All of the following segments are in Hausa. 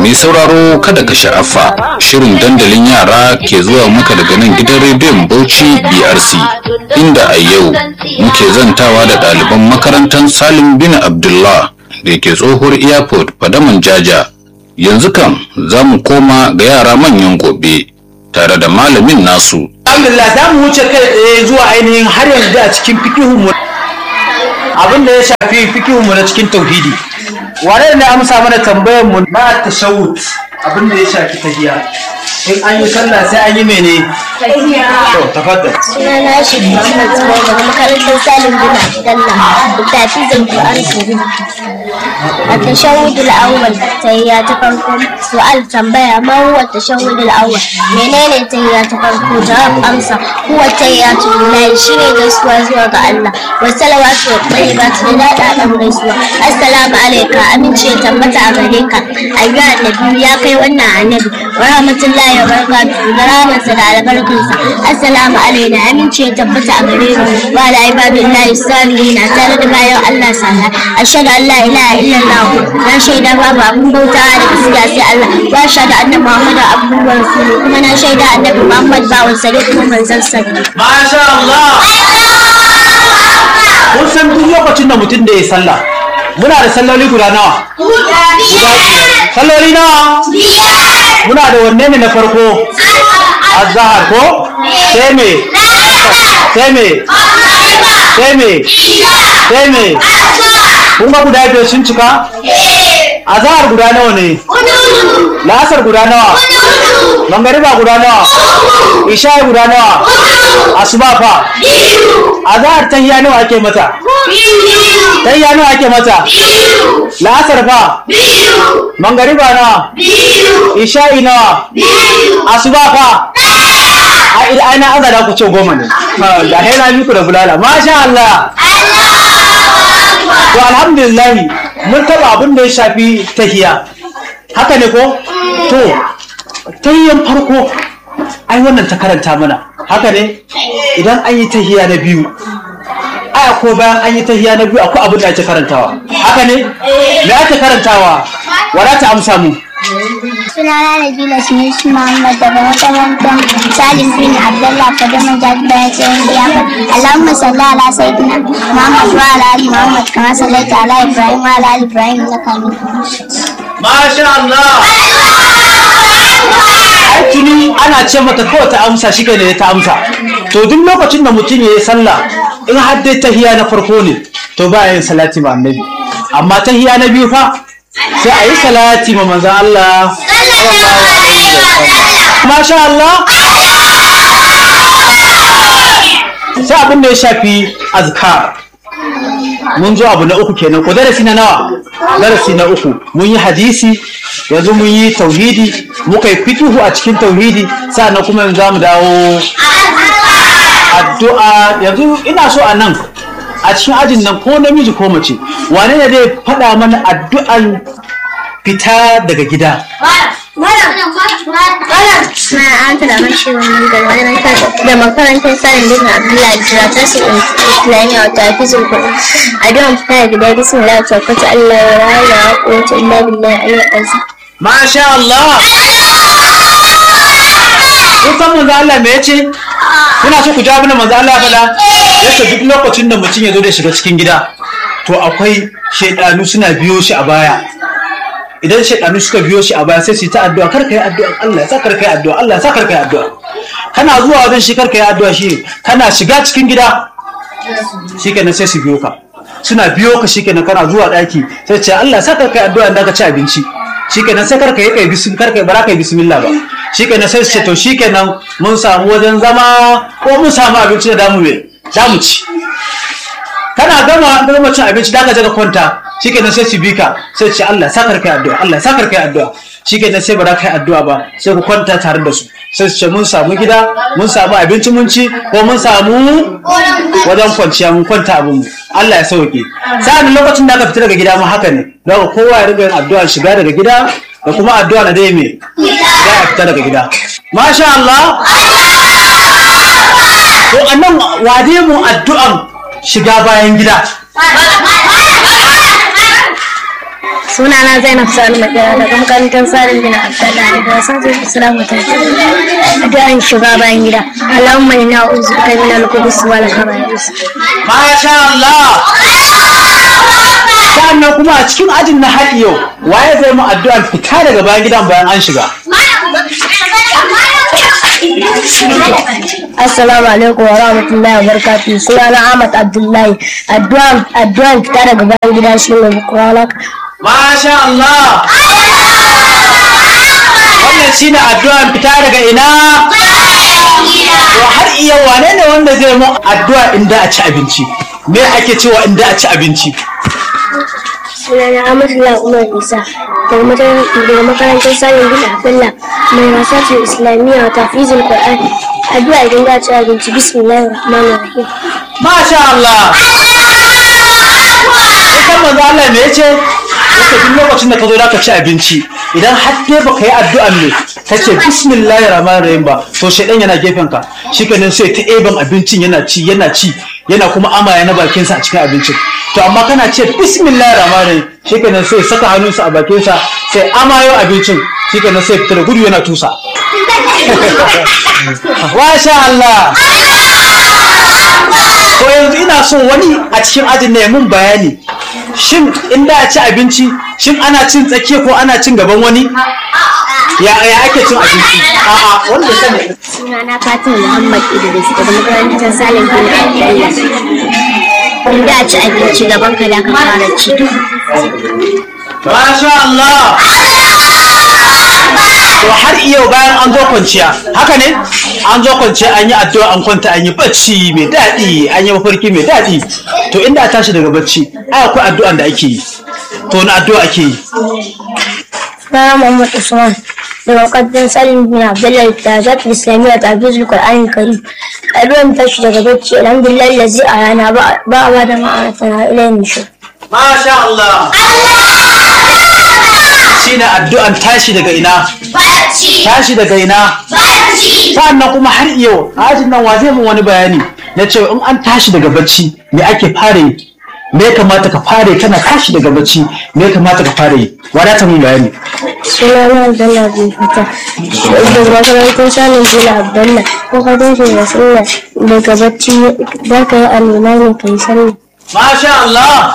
Mai sauraro kada ka sha'afa shirin dandalin yara ke zuwa maka daga nan gidan rediyon Bauchi BRC inda a yau muke zantawa da ɗaliban makarantar Salim bin Abdullah da ke tsohuwar airport Fadaman Jaja. Yanzu kan za mu koma ga yara manyan gobe tare da malamin nasu. Alhamdulillah za mu wuce kai tsaye zuwa ainihin har yanzu a cikin fikihunmu abin da ya shafi fikihunmu na cikin tauhidi. Wane ne amsa mana tambayar mu na tashawut abin da ya shafi tahiya. In an yi sallah sai an yi mene? To, tafaddal. Sunana shi Muhammad Zubair daga makarantar Salim bin Abdullah da tafizin Qur'an Karim. A tashawudul awwal tahiyya ta farko su'al tambaya ma huwa tashawudul awwal menene tahiyya ta farko jawab amsa huwa tahiyyatu lillahi shine gaisuwa zuwa ga Allah wa salawatu wa tayyibatu da dada gaisuwa assalamu alayka amince ya tabbata a gare ka ayyuha annabi ya kai wannan annabi wa rahmatullahi wa barakatuhu da rahmatsa da albarkunsa assalamu alaina amince ya tabbata a gare mu wa ala ibadullahi salihin tare da bayan Allah sana ashhadu an la ilaha illallah na shaida babu abun bautawa da gaskiya sai Allah wa shaida annabi Muhammad abduhu wa rasuluhu kuma na shaida annabi Muhammad bawan sa ne kuma manzon sa ne Masha Allah! Kun san duk lokacin da mutum da ya sallah muna da salloli guda nawa? Guda biyar. Salloli nawa? Muna da wanne ne na farko? Azahar ko? Sai me? Sai me? Sai me? Sai me? Kun ga guda biyar sun cika? Azahar guda nawa ne? La'asar guda nawa? Mangariba guda nawa? Isha guda nawa? Asuba fa? Azahar tahiya nawa ake mata? Tahiya nawa ake mata? La'asar fa? Mangariba nawa? Isha'i nawa? Asuba fa? Ai ai na azara ku ce goma ne. Da hai na miku da bulala. Masha Allah. To alhamdulillah mun taba abin da ya shafi tahiya. Haka ne ko? To tahiyan farko ai wannan ta karanta mana. Haka ne? Idan an yi tahiya na biyu aya ko bayan an yi tahiya na biyu akwai abin da ake karantawa. Haka ne? Me ake karantawa? Wala ta amsa mu. sunana Nabila Sunusi Muhammad daga makarantar Salim bin Abdullah Fadaman Jami'a Tsayin Biyafa. Allahumma salli ala sayyidina Muhammad wa ala ali Muhammad kama sallaita ala Ibrahim wa ala ali Ibrahim innaka Hamidum Majid. Masha Allah! Ai tuni ana ce mata kawai ta amsa shi ne ta amsa. To duk lokacin da mutum ya yi sallah in har dai tahiya na farko ne to ba yin salati ma annabi. Amma tahiya na biyu fa sai a yi salati ma manzon Allah. sallallahu alaihi wasallam. Masha Allah! Sai abin da ya shafi azkar. mun zo abu na uku kenan ko darasi na nawa darasi na uku mun yi hadisi yanzu mun yi tauhidi muka yi fikihu a cikin tauhidi sannan kuma yanzu za mu dawo addu'a yanzu ina so a nan a cikin ajin nan ko namiji ko mace wane ne zai faɗa mana addu'an fita daga gida Na an tada mashi wannan da da makarantar sanin bin Abdullahi Jira ta su Islamiyya wa tafizul Qur'an. Addu'an fita da gida bismillah wa tawakkatu Allah wa la ilaha illa quwwata illa billahi al-aliyyil azim. masha Allah kun san manzo Allah me yace kuna so ku jawo mana manzo Allah ya faɗa yace duk lokacin da mutum ya zo da shiga cikin gida to akwai shaidanu suna biyo shi a baya idan shaidanu suka biyo shi a baya sai su yi ta addu'a kar ka yi addu'a Allah ya sa kar ka yi addu'a Allah ya sa kar ka yi addu'a kana zuwa wajen shi kar ka yi addu'a shi kana shiga cikin gida shikenan sai su biyo ka suna biyo ka shikenan kana zuwa daki sai ce Allah ya sa kar ka yi addu'a idan ka ci abinci shikenan sai kar ka yi kai bismillah kar ka yi bara ka yi bismillah ba shikenan sai su ce to shikenan mun samu wajen zama ko mun samu abinci da damu me damu ci kana gama gama cin abinci da ka je ka kwanta shikenan sai su bi ka sai su ce Allah sakar kai addu'a Allah sakar kai addu'a shikenan sai ba za ka yi addu'a ba sai ku kwanta tare da su sai su ce mun samu gida mun samu abinci mun ci ko mun samu wajen kwanciya mun kwanta abin mu Allah ya sauke sa'an lokacin da aka fita daga gida ma haka ne don kowa ya riga yin addu'a shiga daga gida da kuma addu'a na dai me za a fita daga gida masha Allah to annan wade mu addu'an shiga bayan gida sunana zainab sani makera daga makarantar sarin bin abdullahi daga sashen islam ta addu'an shiga bayan gida allahumma inna uzu ka min al-qudus wal khaba'is Masha Allah! Sa'annan kuma a cikin ajin na har yau, waye zai mu addu'ar fita daga bayan gidan bayan an shiga? assalamu alaikum wa rahmatullahi wa barakatuh sunana ahmad abdullahi addu'an addu'an fita daga bayan gida shine qur'anak Masha Allah! Wannan shine addu'ar fita daga ina? To har iya wane ne wanda zai mu addu'a inda a ci abinci? Me ake cewa inda a ci abinci? sunana Amadullah Umar Isa daga makaran- daga makarantar Salim bin Abdullah mai wasatun Islamiyya wa tafizul Qur'an addu'a idan za a ci abinci bismillahir rahmanir rahim Masha Allah! Ita manzo Allah me yace? Yace duk lokacin da ka zo da ka ci abinci idan har dai baka yi addu'an ne ka ce bismillahir rahmanir rahim ba to shedan yana gefen ka shikenan sai ta eban abincin yana ci yana ci yana kuma amaya na bakin sa a cikin abincin to amma kana ce bismillahir rahmanir rahim shikenan sai saka hannunsa a bakin sa sai amayo abincin shikenan sai fita da gudu yana tusa Masha Allah! To yanzu ina so wani a cikin ajin ne mun bayani. Shin in da a ci abinci, shin ana cin tsakiya ko ana cin gaban wani? Ya ya ake cin abinci? A'a, wanda sani. sunana Fatima Muhammad Idris daga makarantar Salim bin Abdullah idan za a ci abinci gaban ka da ka fara ci Masha Allah! To har iyo bayan an zo kwanciya, haka ne? An zo kwanciya an yi addu'a an kwanta an yi bacci mai daɗi, an yi mafarki mai daɗi. To inda a tashi daga bacci, ai akwai addu'an da ake yi. To wani addu'a ake yi? sunana Muhammad Usman daga makarantar Salim bin Abdullah da zata Islamiyya ta tafizul Qur'an Karim addu'an tashi daga bacci alhamdulillah lazi a rana ba ba ba da ma'anata ilayhi nushur Masha Allah! Shi ne addu'an tashi daga ina? Tashi daga ina? Sa'annan kuma har yau, a ajin nan wa zai mun wani bayani na cewa in an tashi daga bacci me ake fara yi? Me ya kamata ka fara yi kana tashi daga bacci me ya kamata ka fara yi? Wadata mun bayani. sunana Abdullah bin Fata daga makarantar Salim bin Abdullah ko ka tashi da sallah daga bacci za ka yi alwala ne ka yi sallah Masha Allah!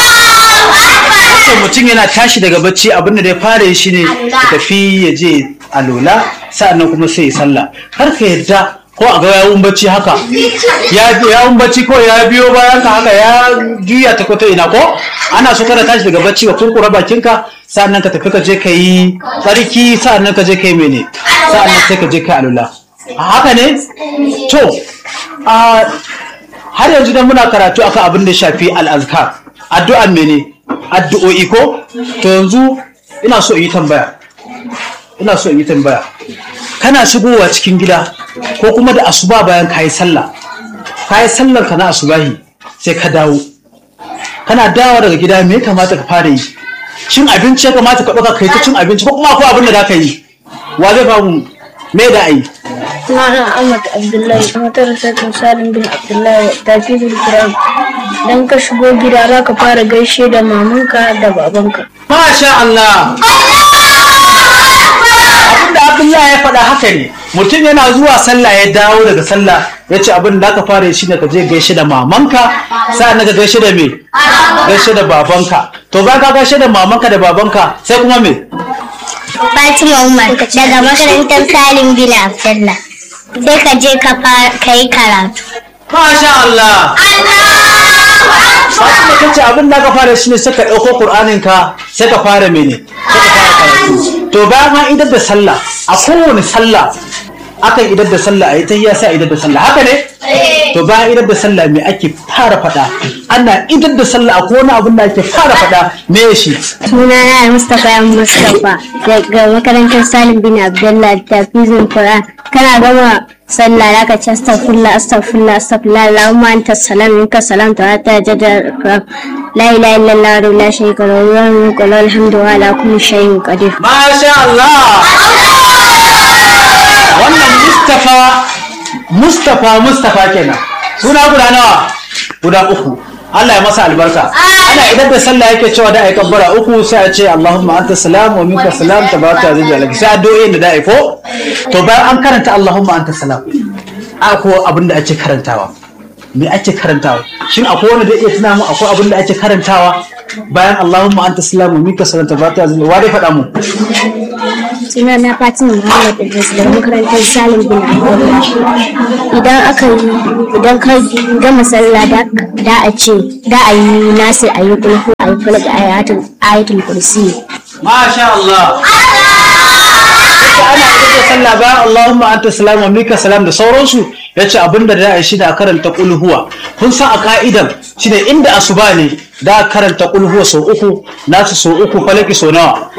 So mutum yana tashi daga bacci abin da ya fara yi shine ya tafi ya je alola sa'annan kuma sai ya sallah. Kar ka yadda ko a ga yawun bacci haka ya yawun bacci ko ya biyo bayan ka haka ya juya ta kwata ina ko ana so kada tashi daga bacci ka kurkura bakinka sa'annan ka tafi ka je ka yi tsarki sa'annan ka je ka yi mene sa'annan sai ka je ka yi alola. Haka ne? To, a har yanzu dan muna karatu akan abin da ya shafi al'azkar addu'an mene addu'o'i ko to yanzu ina so in yi tambaya ina so in yi tambaya kana shigowa cikin gida ko kuma da asuba bayan kayi sallah kayi sallar ka na asubahi sai ka dawo kana dawo daga gida me ya kamata ka fara yi shin abinci ya kamata ka ɗauka kai ta cin abinci ko kuma akwai abin da za ka yi wa zai famu me da ai sunana Ahmad Abdullahi makarantar Salim bin Abdullahi tafizul Qur'an dan ka shigo gida za ka fara gaishe da mamanka da babanka Masha Allah! Abinda Abdullahi ya faɗa haka ne, mutum yana zuwa sallah ya dawo daga sallah ya ce abin da aka fara yi shine ka je gaishe da mamanka sa'an ka gaishe da me? Gaishe da babanka. To ba ka gaishe da mamanka da babanka sai kuma me? Fatima Umar daga makarantar Salim bin Abdullah sai ka je ka yi karatu Masha Allah! Fatima ta ce abin da aka fara shine sai ka ɗauko Kur'anin ka sai ka fara mene? Sai ka fara karatu. To bayan an idar da sallah a kowane sallah akan idar da sallah a yi ta iya sai a idar da sallah haka ne? To bayan idar da sallah me ake fara faɗa? Ana idar da sallah a kowane abin da ake fara faɗa me ya shi? sunana Mustapha Mustapha daga makarantar Salim bin Abdullah tafizul Qur'an kana gama sallah zaka ci astaghfirullah astaghfirullah astaghfirullah Allahumma anta salam minka salam ta ta jada la ilaha illallah wa la sharika lahu wa mulku wa alhamdu wa ala kulli shay'in qadir Masha Allah! Wannan Mustapha Mustapha Mustapha kenan. Suna guda nawa? Guda uku. Allah ya masa albarka ana idan da sallah yake cewa da ai kabbara uku sai a ce Allahumma anta salam wa minka salam tabaraka wa ta'ala sai addu'o'in da da ai ko to bayan an karanta Allahumma anta salam akwai abin da ake karantawa me ake karantawa shin akwai wanda da iya tuna mu akwai abin da ake karantawa bayan Allahumma anta salam wa minka salam tabaraka wa ta'ala wa dai faɗa mu suna na Fatima Muhammad Idris daga makarantar Salim bin Abdullah idan aka yi idan ka gama sallah da da a ce da a yi nasir a yi kulhu a yi falak ayatul ayatul kursi Masha Allah. Yadda ana ita da sallah bayan Allahumma anta salam wa minka salam da sauransu ya ce abinda da ya shi da karanta kulhuwa. Kun san a ka'idan shi ne inda asuba ne da karanta kulhuwa sau uku nasu sau uku falaki sau nawa.